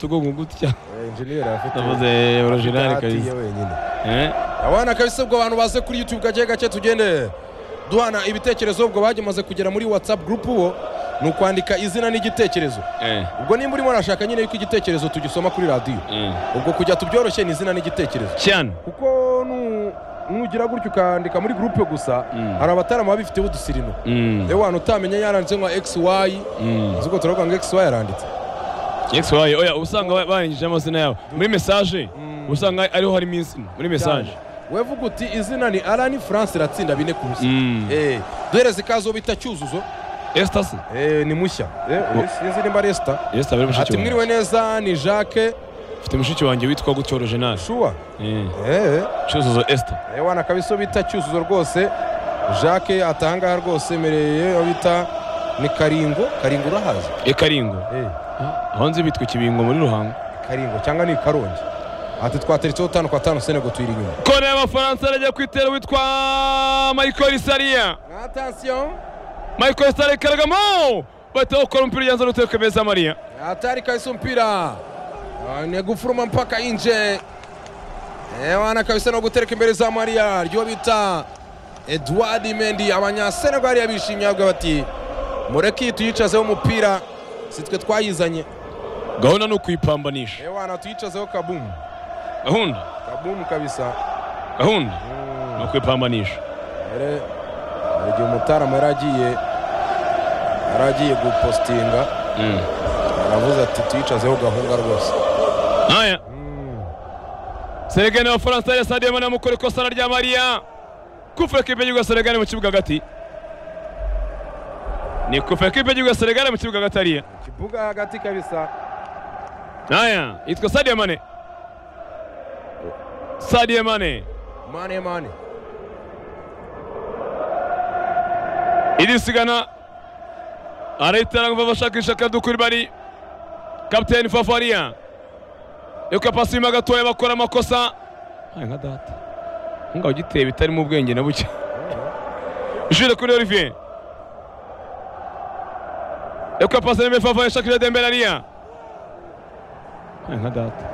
tugongo gutya Eh, Engineer afite navuze orojinali Bahati kabisa ye wenyine Eh, abana kabisa ubwo abantu baze kuri youtube gake gake tugende duhana ibitekerezo ubwo bagemaze kugera muri whatsapp group uwo ni ukwandika izina n'igitekerezo eh, ubwo nimba urimo urashaka nyine yuko igitekerezo tugisoma kuri radiyo eh. ubwo kujya tubyoroshye ni izina n'igitekerezo cyane kuko nu- nugira gutyo ukandika muri group gusa Mm. hari abatarama baba bifiteho udusirino Mm, yewe wantu utamenye yaranditse nka xy mm. ubwo turavuga ngo xy yaranditse Yesu wayo oya usanga ba- barangije amazina yabo muri mesaje usanga ariho harimo izina muri mesaje wevuga uti izina ni arani france iratsinda bine ku busa Mm. Eh, duhereze ikazo bita cyuzuzo esita se Eh, ni mushya Eh, sinzi nimba resita esita bari mushiki ati wanjye mwiriwe neza ni jacques mfite mushiki wanjye witwa gutyo orojinali shuwa cyuzuzo esita wana kabiso bita cyuzuzo rwose jacques atahangaha rwose mereye bita ni karingo karingo urahazi ekaringo aho nzi bitwa ikibingo muri ruhango karingo cyangwa ni karongi ati twateretseho tanu kwa tanu senego tuyiri inyuma kone y'abafaransa arajya ku itero witwa michael sariya atasiyo michael sariya karagamo bahita bakora umupira ugenzura n'uteka beza mariya atari kabisa umupira Ah, ni gufuruma mpaka inje wana kabisa no gutereka imbere za mariya ryo bita edward mendi abanyasenegari yabishimye bavuga bati mureke tuyicazeho umupira si twe twayizanye gahunda ni ukuyipambanisha Eh, wana tuyicazeho kabumu gahunda kabumu kabisa gahunda Mm, ni ukuyipambanisha ere, hari igihe umutaramu yari agiye yari agiye gupositinga aravuze ati tuyicazeho gahunda rwose aya Mm. seregani abafaransa ya sadio mane bamukora ikosana rya mariya kufura kipe y'igihugu ya seregani mu kibuga hagati ni kufura kipe y'igihugu ya seregani mu kibuga hagati ariya kibuga hagati kabisa aya yitwa sadio mane sadio mane mane mane iri sigana arahitana kuva bashakisha kadukuri bari kapiteni fafariya yuko pasi irimo gatoya bakora amakosa aya nka data ngaho giteye bitarimo ubwenge na buke jure kuri olivier yuko pasi irimo fafariya shakira dembelariya aya nka data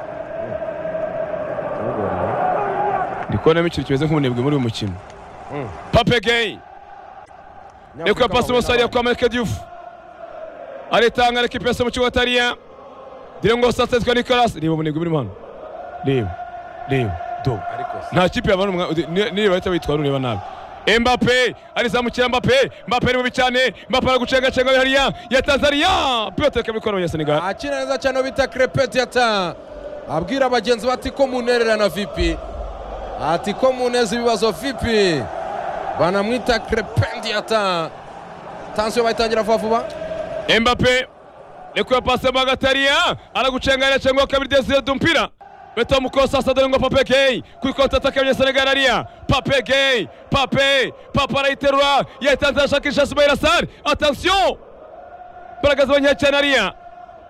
ndi kubonamo ikintu kimeze nk'ubunebwe muri uyu mukino Mm. pape geyi ni kwa pasi umusarira kwa Marc Diouf aritanga ariko ipesa mu kigo atariya Direngo sasa twa Nicolas reba umunigwi muri hano reba reba do ariko se nta kipe yabana umwa niba ahita bitwara ureba nabi Mbappe arizamukira Mbappe Mbappe ari bubi cyane Mbappe ari gucengacenga hariya ya Tanzania pilote ikaba ikora abanya Senegal akina neza cyane aho bita crepet yata abwira bagenzi be ati ko munererana vipi ati ko muneza ibibazo vipi banamwita crepet yata tansiyo bayitangira vuba vuba Mbappe ni kwa pasi mu hagati hariya aragucenga hariya cyangwa kabiri Desire Dumpira bita mukosa sasa Direngo Pape Geyi kuri konti ataka abanya Senegal hariya Pape Geyi Pape Pape arayiterura yatanze arashakisha Ismail Assar attention imbaraga z'abanya cyane hariya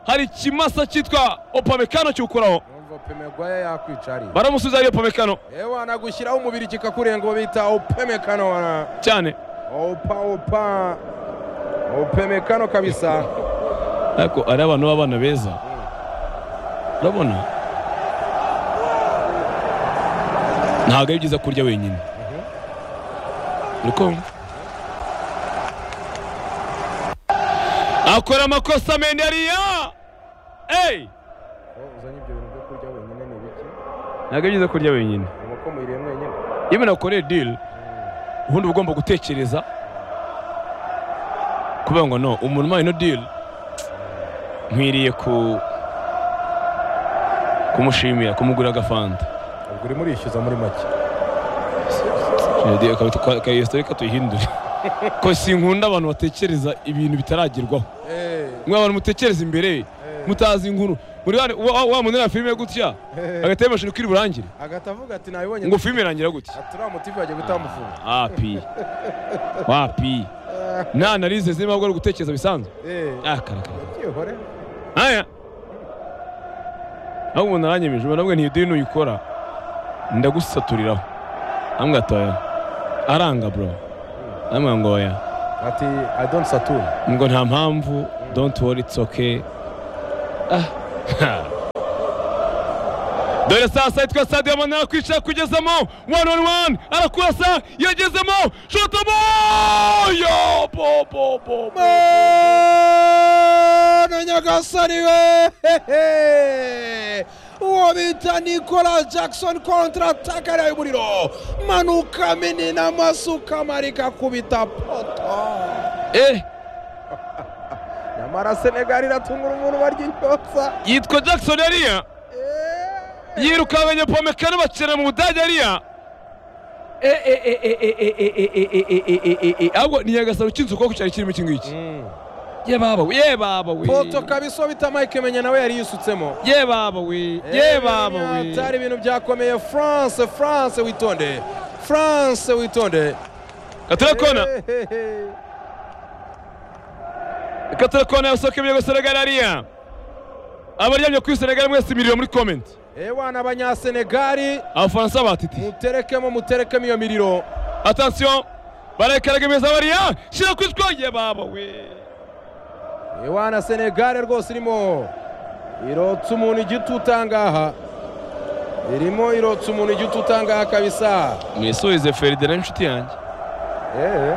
hari ikimasa cyitwa Opamecano kiwukoraho numva pemegwaye yakwica ari baramusubiza hariya Opamecano ewa anagushyiraho umubiri kikakurenga uwo bita opemekano wana cyane opa opa opemekano kabisa ariko ari abantu b'abana beza urabona ntabwo ari byiza kurya wenyine uriko akora amakosa mende ariya eyi uzanye ibyo bintu byo kurya wenyine ni bike ntabwo ari byiza kurya wenyine inkoko muyiriye mwenyine iyo umuntu akoreye diri ubundi uba ugomba gutekereza kuvuga ngo no umuntu ubaye no diri nkwiriye ku kumushimira kumugura agafanta ubwo urimo urishyuza muri make kayesita reka tuyihindure ko sinkunda abantu batekereza ibintu bitaragerwaho mwe abantu mutekereza imbere mutazi inkuru muri wa- wa wa muntu nta filime gutya agahita yifashisha uko iri burangire agahita avuga ati nabibonye ngo filime irangira gutya ati uriya mutivu yagiye gutamufura api wapi nta analize zirimo ahubwo ari ugutekereza bisanzwe akarakara byihore aya aho umuntu aranyemeje ubona bwe ntiyidini uyikora ndagusaturiraho ambwira ati oya aranga bro ambwira ngo oya ati i don't satura ngo nta mpamvu don't worry it's okay ah ha. dore sasa yitwa sadio mane arakwicara kugezamo wani wani wani arakurasa yagezemo shotamo yo bo bo bo bo. na nyagasani we uwo bita nicolas jackson kontrataka ariya y'umuriro manuka minini amasuka marika kubita poto eh nyamara senegali iratungura umuntu barya intyoza yitwa jackson yariya yiruka abanyapomekano bakinira mu budage yariya ahubwo ni nyagasani ukinze ukuboko cyari kirimo iki ngiki ye baba we ye baba we poto kabisa bita mike menya nawe yari yisutsemo ye baba we ye baba we atari ibintu byakomeye france france witonde france witonde katarakona katarakona yasohoka ibirego senegal yariya abaryamye kuri senegal mwese imiriro muri comment ewana abanyasenegali abafaransa batiti muterekemo muterekemo iyo miriro attention barayikaragamiza bariya shyira kuri two ye baba we ewana senegali rwose irimo irotsa umuntu igituta ngaha irimo irotsa umuntu igituta ngaha kabisa mwisubize feridina n'inshuti yanjye Eh.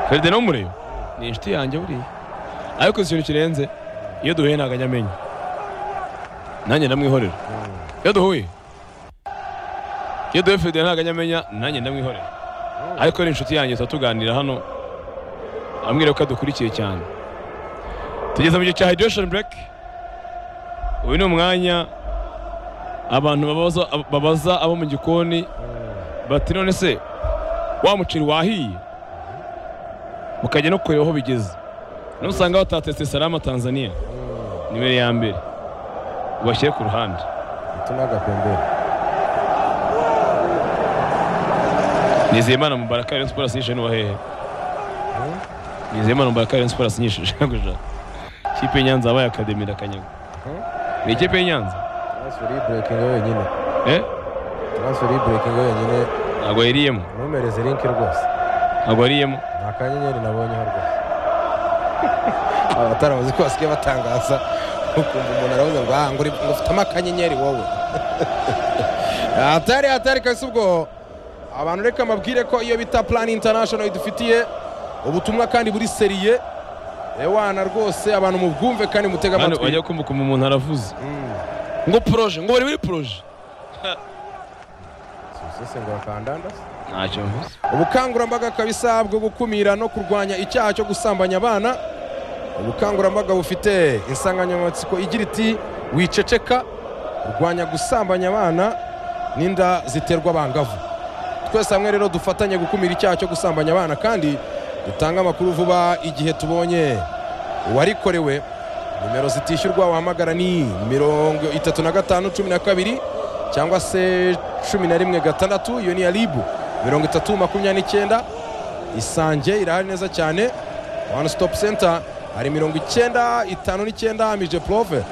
feridina w'umureba ni inshuti yanjye buriya ariko uzi ikintu kirenze iyo duhuye ntabwo ajya amenya nanjye ndamwihorera iyo duhuye iyo duhuye feridina ntabwo ajya amenya nanjye ndamwihorera ariko ni inshuti yanjye tuba tuganira hano ambwira ko adukurikiye cyane tugeze mu gihe cya hydration break uyu ni umwanya abantu babaza- babaza abo mu gikoni bati none se wa muceri wahiye mukajya no kureba aho bigeze nusanga batatetse salama tanzania nimero ya mbere ubashyire ku ruhande Tuna agapembere nizeyimana mubaraka rayon sports yishe n'uwa hehe nizeyimana mubaraka rayon sports nyishe shaka gushaka ikipe y'inyanza yabaye akademi na kanyaga ni ikipe y'inyanza transferi burekingi wenyine eh transferi burekingi wenyine ntabwo yariyemo ntumereze linki rwose ntabwo yariyemo nta kanyenyeri nabonyeho rwose abataramuzi ko basigaye batangaza ukumva umuntu aravuga ngo aha ngo uri- ngo ufitemo akanyenyeri wowe atari atari kabisa ubwo abantu reka mbabwire ko iyo bita plan international idufitiye ubutumwa kandi buri seriye ewana rwose abantu mubwumve kandi mutega hano amatwi wajya kumva ukuntu umuntu aravuze Mm. ngo poroje ngo bari muri poroje Sisesengura kandanda. ntacyo mvuze ubukangurambaga kabisa bwo gukumira no kurwanya icyaha cyo gusambanya abana ubukangurambaga bufite insanganyamatsiko igira iti wiceceka kurwanya gusambanya abana n'inda ziterwa abangavu twese hamwe rero dufatanye gukumira icyaha cyo gusambanya abana kandi dutange amakuru vuba igihe tubonye uwarikorewe nimero zitishyurwa wahamagara ni mirongo itatu na gatanu cumi na kabiri cyangwa se cumi na rimwe gatandatu iyo ni iya ribu mirongo itatu makumyabiri n'icyenda isange irahari neza cyane wani sitopu senta hari mirongo icyenda itanu n'icyenda mije porove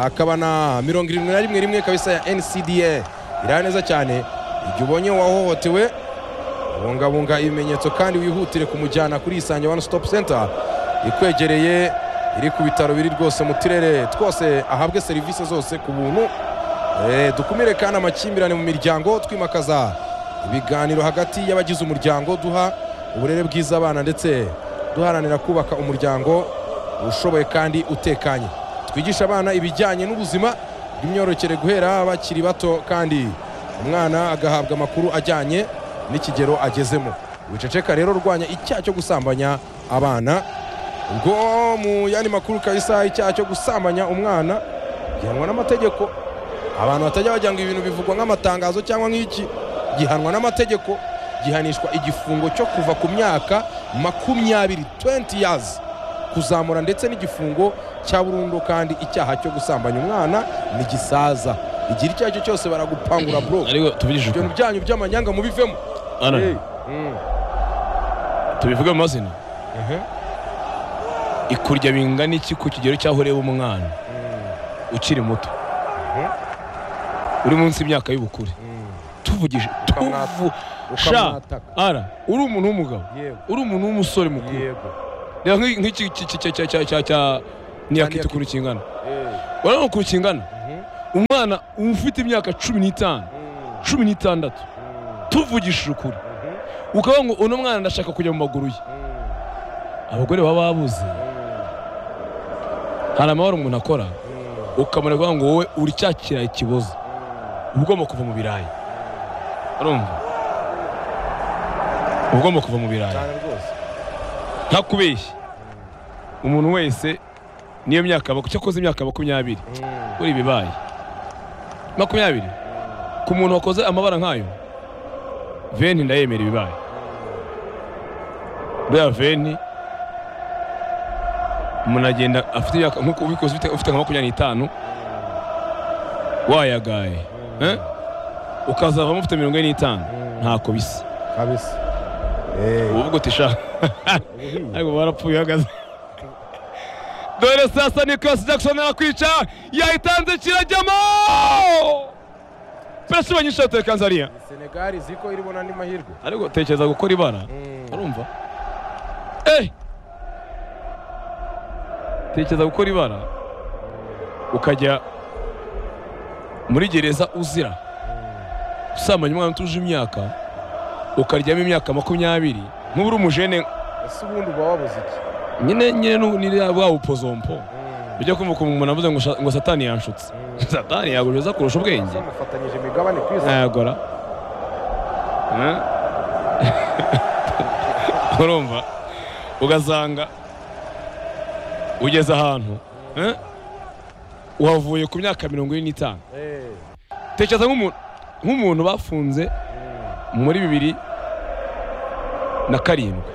hakaba na mirongo irindwi na rimwe rimwe kabisa ya ncda irahari neza cyane igihe ubonye uwahohotewe bungabunga ibimenyetso kandi wihutire kumujyana kuri isange wani sitopu senta ikwegereye iri ku bitaro biri rwose mu turere twose ahabwe serivisi zose ku buntu Eh, dukumire kandi amakimbirane mu miryango twimakaza ibiganiro hagati y'abagize umuryango duha uburere bwiza abana ndetse duharanira kubaka umuryango ushoboye kandi utekanye twigisha abana ibijyanye n'ubuzima bw'imyororokere guhera bakiri bato kandi umwana agahabwa amakuru ajyanye n'ikigero agezemo wiceceka rero urwanya icyaha cyo gusambanya abana ubwo mu yandi makuru kabisa icyaha cyo gusambanya umwana gihanwa n'amategeko abantu batajya bajya ngo ibintu bivugwa nk'amatangazo cyangwa nk'iki gihanwa n'amategeko gihanishwa igifungo cyo kuva ku myaka makumyabiri 20 years kuzamura ndetse n'igifungo cya burundu kandi icyaha cyo gusambanya umwana ni gisaza igira icyo ari cyo cyose baragupangura bro ariko tuvugije ibintu ukuri byanyu by'amanyanga mubivemo Ana, Hey. Mm. tubivuge mu mazina Mhm. ikurya bingana iki ku kigero cy'aho ureba umwana ukiri muto uri munsi y'imyaka y'ubukure Mm. tuvugije Ukamwata- tuvu sha ukamwataka ara uri umuntu w'umugabo yego uri umuntu w'umusore mukuru yego reba nk'i- nk'iki cya cya cya cya cya ni yakita ukuntu kingana Eh. urabona ukuntu kingana Mhm. umwana ufite imyaka cumi n'itanu cumi n'itandatu tuvugishije ukuri ukavuga ngo uno mwana ndashaka kujya mu maguru ye abagore baba babuze hari amahoro umuntu akora ukamara kuvuga ngo wowe uri cya kirayi kiboza uba ugomba kuva mu birayi urumva uba ugomba kuva mu birayi cyane rwose ntakubeshye umuntu wese niyo myaka aba- cyo akoze imyaka makumyabiri kuri ibibaye makumyabiri ku muntu wakoze amabara nk'ayo veni ndayemera ibibaye buriya veni umuntu agenda afite imyaka nk'uko ubikoze ufite, ufite nka makumyabiri n'itanu wayagaye eh? ukazavamo ufite mirongo ine n'itanu ntako bisa kabisa uvuga uti sha ariko barapfuye uhagaze dore sasa nicolas jackson arakwica yahitanze kirajyamo pesi banyinshi yateye kanzariya senegali ziko iri bona andi mahirwe ariko tekereza gukora ibara urumva eh tekereza gukora ibara ukajya muri gereza uzira usambanya umwana utuje imyaka ukaryamo imyaka makumyabiri nk'uburi umujene ese ubundi uba wabuze iki nyine nyine nu- ni rya- bwa bupozompo ujya kumva ukuntu umuntu avuze ngo sha- ngo satani yanshutse satani yagujoza kurusha ubwenge zamufatanyije imigabane ku isi nayagora Eh? urumva ugasanga ugeze ahantu eh? uhavuye ku myaka mirongo ine n'itanu Eh, tekereza nk'umuntu nk'umuntu bafunze muri bibiri na karindwi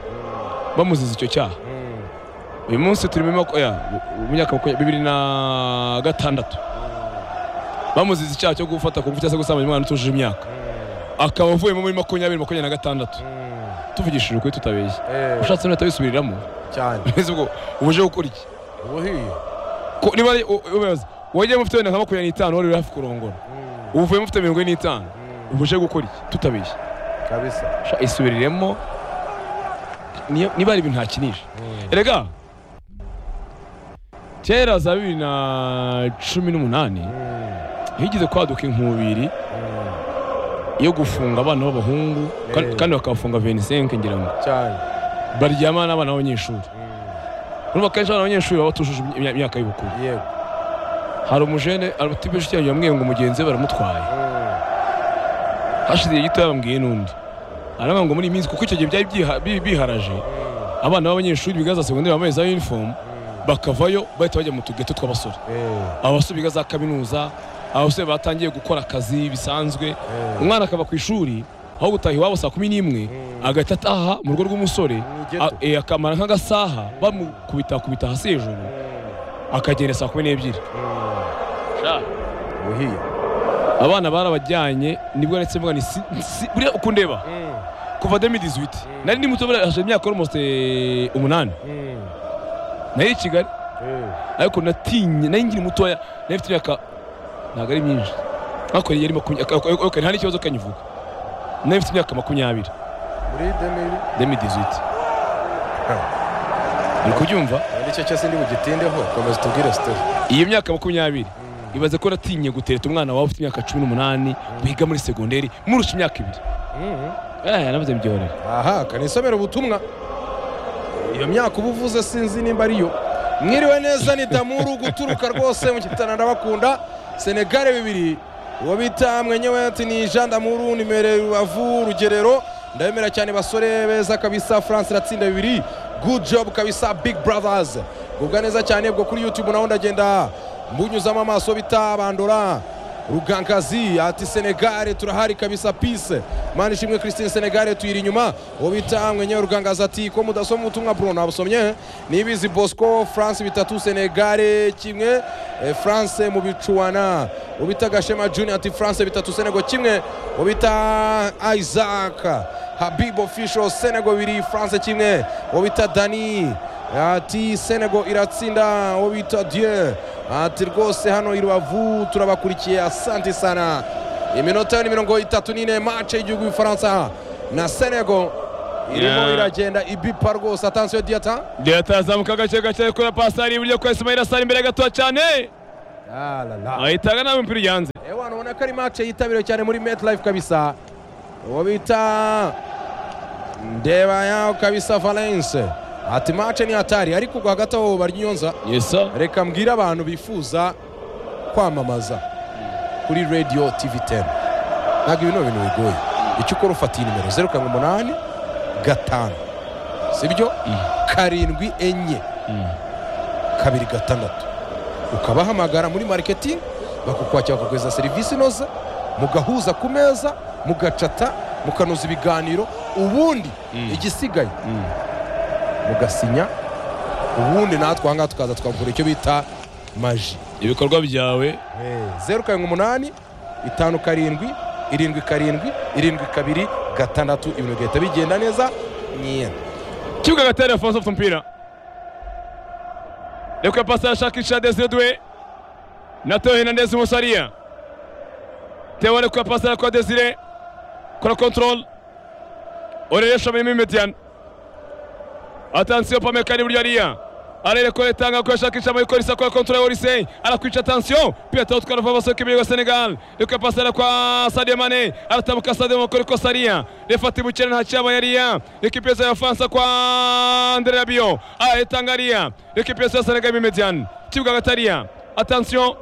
bamuziza icyo cyaha mm, uyu munsi turi muri maku- oya, mu myaka makumyabiri- bibiri na gatandatu bamuziza icyaha cyo gufata ku ngufu cyangwa se gusambanya umwana utujuje imyaka akaba avuyemo muri makumyabiri makumyabiri na gatandatu mm, tuvugishije ukuri tutabeshya eh, ushatse nuhita wisubiriramo cyane mbese ubwo uba uje gukora iki ubuhiye Ko- niba ari- u- ubaza, wajyamo ufite wenda nka makumyabiri n'itanu wari uri hafi kurongora ubu uvuyemo ufite mirongo ine n'itanu uba uje gukora iki tutabeshya kabisa Sha, isubiriremo niyo- niba ari ibintu ntakinisha erega kera za bibiri na cumi n'umunani higeze kwaduka inkubiri yo gufunga abana b'abahungu kandi- Eh. kandi bakabafunga 25 ngira ngo cyane baryamana n'abana b'abanyeshuri urumva kenshi abana b'abanyeshuri baba batujuje imya- imyaka y'ubukuru yego hari umujene abatibeshe cyane yamwiye ngo mugenzi we baramutwaye Mm, hashize igihe gito yabambwiye n'undi aravuga ngo muri iyi minsi kuko icyo gihe byari byiha- bi- biharaje abana b'abanyeshuri biga za segonderi bambaye za uniform bakavayo bahita bajya mu tugeto tw'abasore eh, abasore biga za kaminuza abasore batangiye gukora akazi bisanzwe eh. umwana akava ku ishuri aho gutaha iwabo saa kumi n'imwe agahita ataha mu rugo rw'umusore Mu ghetto. a- eh, akamara nk'agasaha bamukubitakubita hasi hejuru akagenda saa kumi n'ebyiri ubuhiye abana barabajyanye nibwo ndetse mvuga ni si- si- buriya ukundeba Mm, kuva 2018 nari ndi muto buriya hashize imyaka almost eh, umunani mm, nari i kigali eh, ariko natinye nari nkiri mutoya nari mfite imyaka ntabwo ari myinshi ariko yari makumyabiri ok nta n'ikibazo kanyivuga nari mfite imyaka makumyabiri muri demiri 2018 uri kubyumva nicyo cyose ndi bugitindeho komeza tubwire sitori iyo myaka makumyabiri ibaze ko natinye gutereta umwana wawe ufite imyaka cumi n'umunani wiga muri segonderi murusha imyaka ibiri eh nabuze mbyihorere aha kanisomera ubutumwa iyo myaka uba uvuze sinzi nimba ariyo mwiriwe neza ni damuru guturuka rwose mu gitana ndabakunda senegare bibiri uwo bita mwenyewe ati ni jean damuru nimero rubavu rugerero ndabemera cyane basore beza kabisa france iratsinda bibiri good job kabisa big brothers bwubwa neza cyane bwo kuri youtube naho ndagenda mbunyuzamo amaso bita bandora rugangazi ati senegare turahari kabisa pise mana ishimwe christine senegare tuyiri inyuma uwo bita mwenyewe rugangazi ati ko mudasoma ubutumwa bruno nabusomye nibizi bosco france bitatu senegare kimwe eh, france mu bicuana uwo bita gashema junior ati france bitatu senego kimwe uwo bita isaac habib official senego bibiri france kimwe uwo bita dani ati senego iratsinda uwo bita dieu ati rwose hano i rubavu turabakurikiye asante sana iminota ni mirongo itatu n'ine mace y'igihugu y'ubufaransa na senego irimo Yeah. iragenda ibipa rwose atansiyo diyata leta yazamuka gake gake ikora pasari iburyo kwa isimayira sari imbere gatoya cyane Ah, la, la. ahita agana umupira ujyanze ewana ubona ko ari match yitabiriwe cyane muri met life kabisa uwo bita ndeba yaho kabisa valence ati match ni hatari ariko ubwo hagati aho barya inyonza yesa reka mbwire abantu bifuza kwamamaza kuri radio tv 10 ntabwo ibi ni ibintu bigoye icyo ukora ufatiye nimero zeru karindwi umunani gatanu sibyo karindwi enye kabiri gatandatu ukabahamagara muri mariketingi bakukwakira bakaguhereza serivisi inoze mugahuza ku meza mugacata mukanoza ibiganiro ubundi igisigaye mugasinya ubundi natwe ahangaha tukaza tukavura icyo bita maji ibikorwa byawe zeru karindwi umunani itanu karindwi irindwi karindwi irindwi kabiri gatandatu ibintu bigahita bigenda neza nyine kibuga gatera afonso afite umupira reka pasi arashakisha desire dwe na teo hernandez umusariya teo ari kuya pasi arakora desire kora kontorol oreresha mirimo imediyani atansiyo pame kari buryo ariya arereko retanga ko yashakisha amayikorisa kora kontorol orise arakwica tansiyo pira teo twara vuba basohoka imbere ya senegal reka pasi arakwa sadio mane aratambuka sadio mane kuri kosariya refata ibukene nta cyaba yariya ekipiyesi ya faransa kwa andre rabiyo aretanga ariya ekipiyesi ya senegal imediyani kibuga gatariya atansiyo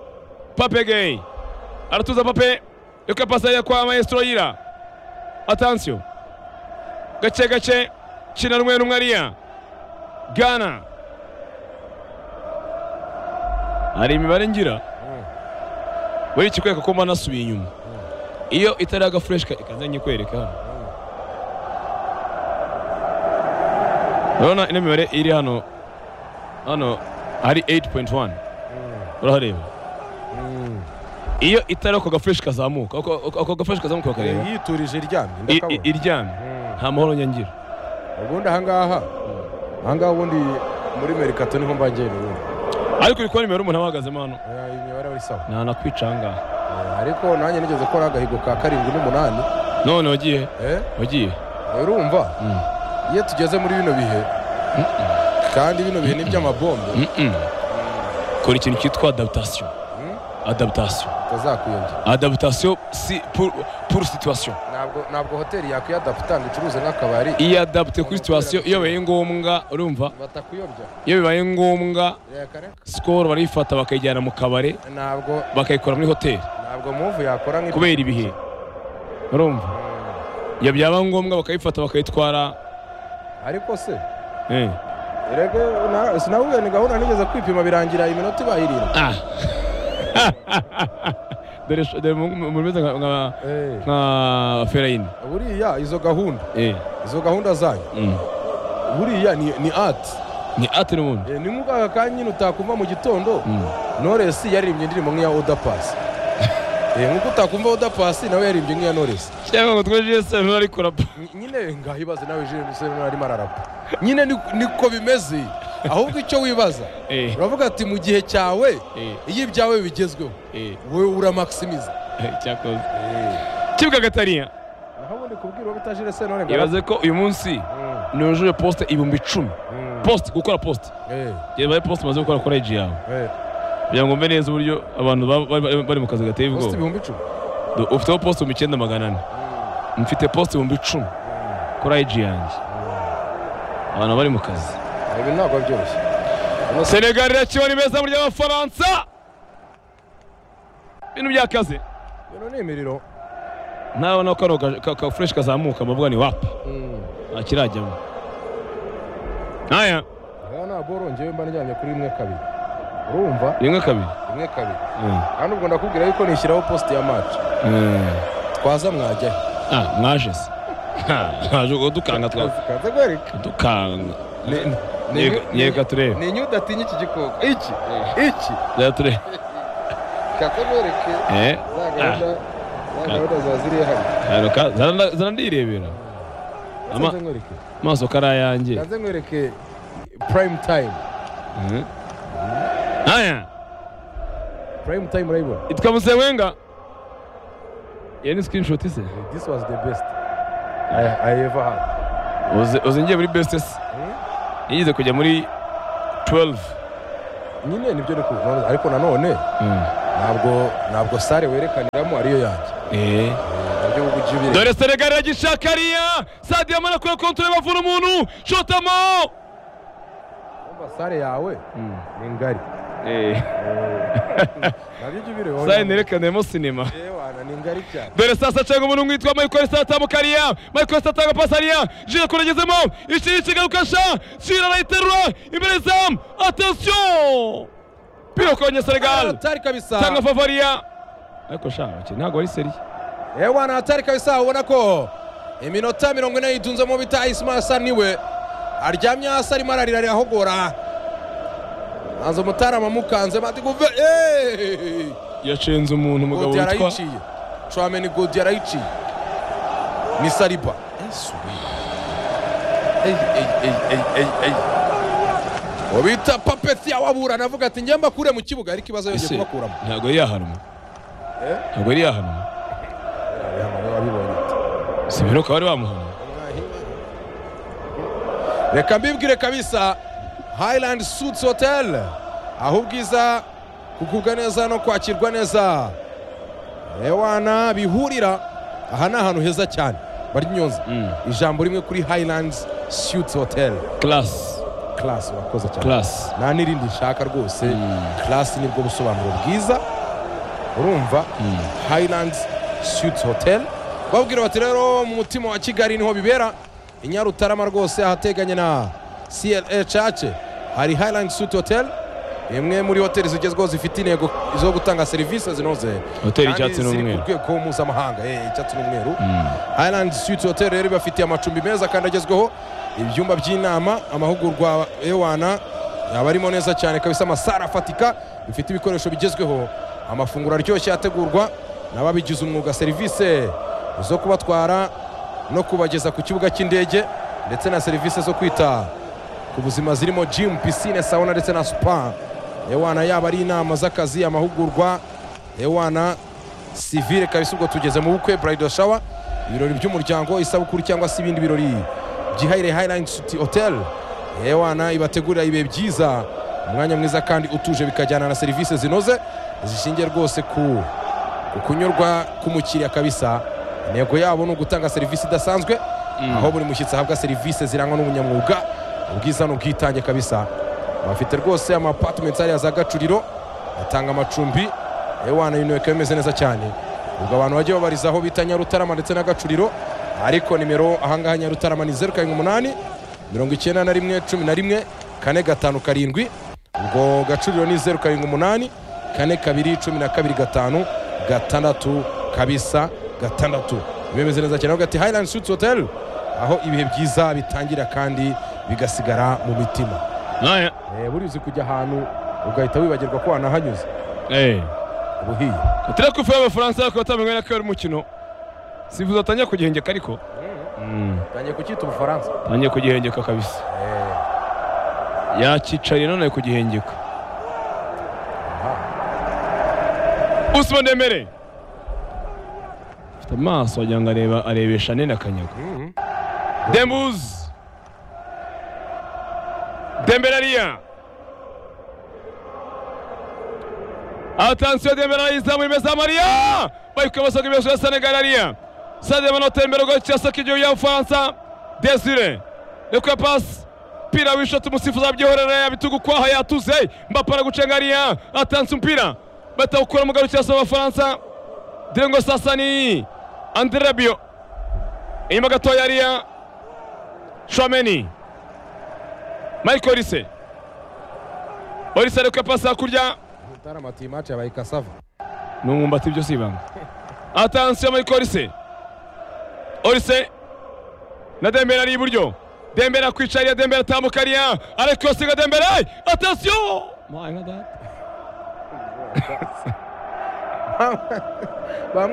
pape geyi aratuza pape reka pasi ariya kwa maestro yira atansiyo gake gake kina rumwe rumwe ariya gana hari imibare ngira buri ikikwereka ko mba nasubiye inyuma iyo itari agafureshi ikaza nyikwereka hano urabona ino mibare iri hano hano hari 8.1 urahareba iyo itari ako gafureshi kazamuka ako- ako ako gafureshi kazamuka bakareba yiturije iryamye i- i- ndakabona iryamye nta mahoro nyangira ubundi ahangaha ahangaha ubundi muri merikato niho mbangiye ubundi ariko uri kubona imibare umuntu aba ahagazemo hano Eh, iyi mibare ari sawa ntanakwica ahangaha Eh, ariko nanjye nigeze gukora agahigo ka karindwi n'umunani none wagiye eh, wagiye urumva iyo tugeze muri bino bihe kandi bino bihe ni iby'amabombe Mm-mm. kora ikintu cyitwa adaptation Mm. adaptation utazakwiyongera adaptation si pour, pour situation ntabwo ntabwo hoteli yakwiyadaputa ngo icuruze nk'akabari iyadapte kuri situation iyo bibaye ngombwa urumva batakuyobya iyo bibaye ngombwa reka reka sikoro barayifata bakayijyana mu kabare ntabwo bakayikora muri hoteli ntabwo muvu yakora nk'ibyo kubera ibihe urumva iyo byaba ngombwa bakayifata bakayitwara ariko se eh. erega na- sinabubwiye ni gahunda nigeze kwipima birangira iminota ibaye irindwi ah dore dore mu- mu bimeze nka- nka- Eh, nka ferayini buriya izo gahunda eh. izo gahunda zanyu mm. buriya ni ni ati ni ati n'ubundi Eh, ni nk'uko aka kanya nyine utakumva mu gitondo Mm. noresi yaririmbye indirimbo nk'iya oda pasi Eh, nk'uko utakumva oda pasi nawe yaririmbye nk'iya noresi cyangwa ngo twejeje sentore ari kurapa Ny- nyine ngaho ibaze nawe jire musore nawe arimo ararapa nyine ni- niko bimeze ahubwo icyo wibaza Eh. uravuga ati mu gihe cyawe Eh. iyo ibyawe bigezweho Eh. wowe uramakisimiza Eh, cyakoze kibuga gatariya naho ubundi kubwira uwo bita jire senore ibaze ko uyu munsi nujuje posite ibihumbi icumi posite gukora posite yebaye posite umaze gukora kuri igi yawe kugira ngo mbe neza uburyo abantu ba- ba- ba- bari mu kazi gateye ubwoba posite ibihumbi icumi Do- ufiteho posite ibihumbi icyenda magana ane mfite posite ibihumbi icumi kuri igi yanjye abantu bari mu kazi ibi ntabwo byoroshye Hano se- senegali irakibona imeza mu ry'abafaransa ibintu byakaze bino ni imiriro ntabona ko kano ka- ka- ka fureshi kazamuka mbavuga ni wapi Mm. nta kirajyamo aya aha ntabwo wongeye mba njyanye kuri rimwe kabiri urumva rimwe kabiri rimwe kabiri Mm. kandi ubwo ndakubwira yuko nishyiraho posite ya maci Mm. twaza mwajyayo Ah, mwaje se mwaje udukanga twa kaze kwereka udukanga Ni- ni- Nyereka- ni- nyereka turebe ni inyu udatinya iki gikoko iki iki reka turebe kaze kwereke eh za gahunda za gahunda za ziriya hano hano ka zana- zana ndirebera Ama- kaze nkwereke amaso kari ayanjye kaze nkwereke prime time Mhm. aya prime time urayibona itwa musewenga iyo ni screenshot se this was the best i, I ever had Uze- uze ngiye muri best se Hmm? yigize kujya muri 12 nyine nibyo ni kuvuga ariko nanone Mm. ntabwo ntabwo sare werekaniramo ariyo yanjye nabyo ubu ujye ubireba. dore senegali iragishaka ariya sadi yamara kure kontore bavura umuntu shotamo Urumva sare yawe ni ngari nabyo ujye ubireba sare nerekanemo sinema Ewana, ni ngari cyane dore sasa cenga umuntu witwa michael sata mukariya michael sata atanga pasi ariya jire kuragezemo ikiri kigarukasha jire arayiterura imbere zamu atasiyo pira kwenye senegali hatari kabisa tanga favariya ariko sha abakinnyi ntabwo ari seri ewana hatari kabisa ubona ko iminota mirongo ine yitunzemo bita ismail asa niwe aryamye hasi arimo ararira arahogora hanze umutarama amukanze mandi guve eeeeh yacenze umuntu umugabo godi witwa yarayiciye trameni godi yarayiciye ni sariba Yesu. Ey, ey, ey, ey, ey, ey. uwo bita papeti yawaburana avuga ati njye mbakure mu kibuga ariko ibibazo yongeye Ese, kubakuramo ntabwo yari yahanwa Eh? ntabwo yari yahanwa si biruka bari bamuhanwa reka mbibwire kabisa hayilandi suits hotel aho ubwiza kugubwa neza no kwakirwa neza ewana bihurira aha ni ahantu heza cyane bari nyonza Mm. ijambo rimwe kuri hayilandi suits hotel karasi karasi urakoze cyane karasi nta n'irindi nshaka rwose karasi nibwo busobanuro bwiza urumva hayilandi suits hotel babwira bati rero mu mutima wa kigali niho bibera i nyarutarama rwose ahateganye na cla church hari hayilandi suits hotel imwe muri hoteli zigezweho zifite intego zo gutanga serivisi zinoze Hoteli kandi y'icyatsi ziri n'umweru. ku rwego mpuzamahanga eh, icyatsi n'umweru Highland Suites Hotel rero ibafitiye amacumbi meza kandi agezweho ibyumba by'inama amahugurwa ewana yaba arimo neza cyane kabisa amasara afatika bifite ibikoresho bigezweho amafunguro aryoshye ategurwa n'ababigize umwuga serivisi zo kubatwara no kubageza ku kibuga cy'indege ndetse na serivisi zo kwita ku buzima zirimo gym piscine sauna ndetse na spa ewana yaba ari inama z'akazi amahugurwa ewana sivire kabisa ubwo tugeze mu bukwe bridal shower ibirori by'umuryango isabukuru cyangwa se ibindi birori byihariye highland suti hotel yewana ibategurira ibihe byiza umwanya mwiza kandi utuje bikajyana na serivisi zinoze zishingiye rwose ku ku kunyurwa k'umukiriya kabisa intego yabo ni ugutanga serivisi idasanzwe aho buri mushyitsi ahabwa serivisi zirangwa n'ubunyamwuga ubwiza n'ubwitange kabisa bafite rwose ama apartments hariya za gacuriro batanga amacumbi ewana ibintu bikaba bimeze neza cyane ubwo abantu bajya babarizaho bita nyarutarama ndetse na gacuriro ariko nimero ahangaha nyarutarama ni zeru karindwi umunani mirongo icyenda na rimwe cumi na rimwe kane gatanu karindwi ubwo gacuriro ni zeru karindwi umunani kane kabiri cumi na kabiri gatanu gatandatu kabisa gatandatu bimeze neza cyane aho gati hayilandi suti hoteli aho ibihe byiza bitangira kandi bigasigara mu mitima naya Eh, buriya uzi kujya ahantu ugahita wibagirwa ko wanahanyuze eee ubuhiye turiya kufu y'abafaransa ariko batamenye ko ari umukino sifuza atangiye kugihengeka ariko utangiye kucyita ubufaransa atangiye kugihengeka kabisa Eh, yakicariye none ari kugihengeka aha. usman demere afite amaso wagira ngo areba arebesha nene akanyago Mhm. Dembuz. Dembelariya. Atansiyo Dembelariya izamu imeza Mariya. Bayuka basoga ibesho ya Senegal ariya. Sadio Mane atembera go cyasa kijyo ya Ufaransa. Desire. Lekwa pass. Mpira wishota umusifuzi abyihorera yabitugu kwaha yatuze. Mbappe aragucenga ariya. Atansi mpira. Batawukura mu garukiya sa Abafaransa. Direngo sasa ni Andre Rabiot. Inyuma gatoya ariya Chouameni Michael Olise Olise ariko pasi hakurya Mutarama ati iyi match yabaye kasava n'umwumbati ibyo si ibanga atansiyo Michael Olise Olise na Dembele ari iburyo Dembele akwicariye Dembele atambuka ariya ariko yosiga Dembele atansiyo My God. bamwe